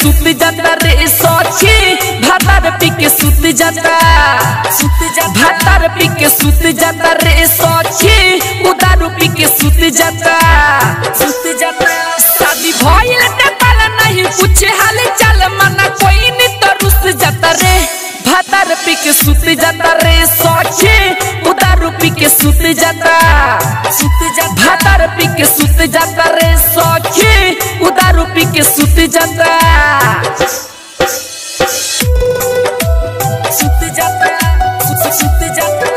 सुत जाता रे सखी भातार पी के सुत जाता सुत जा भातार पी के सुत जाता रे सखी उदारू पी के सुत जाता सुत जाता शादी भइल ते पाला नहीं पूछे हाल चाल मना कोई नहीं तो रुस जाता रे भातार पी के सुत जाता रे सखी उदारू पी के सुत जाता सुत जा भातार पी के सुत जाता रे सखी उदारू पी के सुत जाता सुत जाता सुत सुत जाता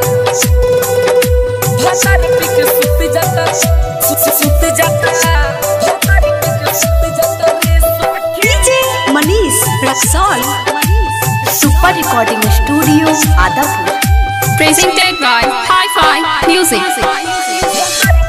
भातार पी के सुत जाता सुत सुत जाता भातार पी के सुत जाता रे सखी DJ Manish Raxaul super recording studio Adapur Presented by Hi-Fi Music.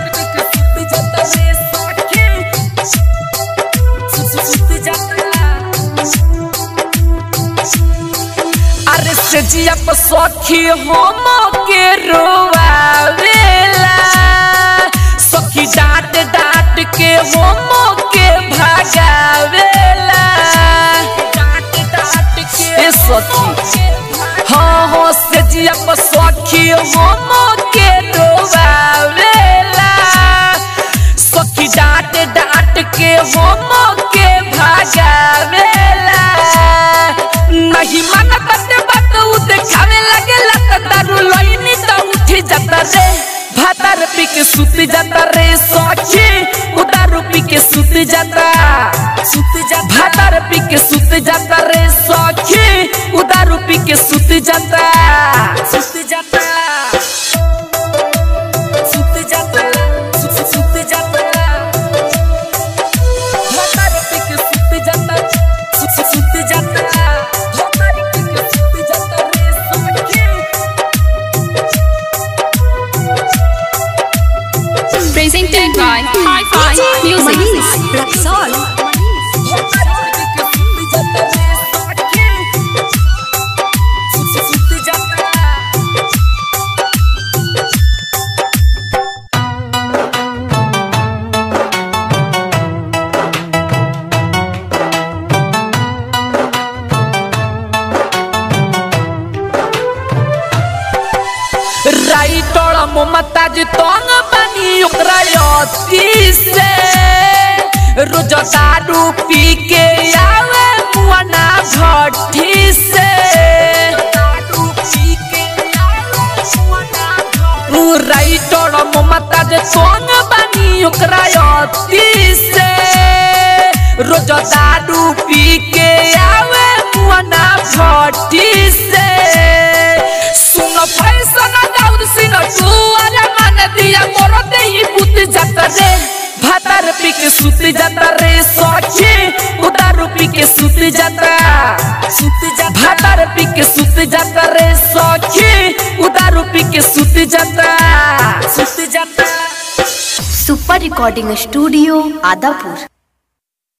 अरे से जिया पर सखी हम के रोवावेला सखी डांट डांट के हम के भगावेला डांट डांट के ए सखी हाँ हाँ से जिया पर सखी हम के रोवावेला सखी डांट डांट के हम के भगावेला नहीं मानत ते बात उ देखावे लगेला त दारू लईनी त उठी जाता रे भातार पी के सुत जाता रे सखी उ दारू पी के सुत जाता सुत जा भातार पी के सुत जाता रे सखी उ दारू पी के सुत जाता सुत जाता सुत जाता सुत सुत जाता भातार पी के सुत जाता सुत सुत जाता भातार पी के सुत जाता रे सखी Presented by Hi-Fi Manish Music. Raxaul writer Mumtaz तंग बनी ओकरा अति से रोज दारू पी के आवे मुआना भट्ठी से दारू पी के आवे मुआना भट्ठी राइटर ममताज तंग बनी ओकरा अति से रोज दारू पी के आवे मुआना भट्ठी से सुन फैशन दाऊद सिन तू अरे मन दिया मोर देही पुत जाता रे भातार पी के सुत जाता रे सखी उदारू पी के सुत जाता सुत जा भातार पी के सुत जाता रे सखी उदारू पी के सुत जाता सुत जाता सुपर रिकॉर्डिंग स्टूडियो आदापुर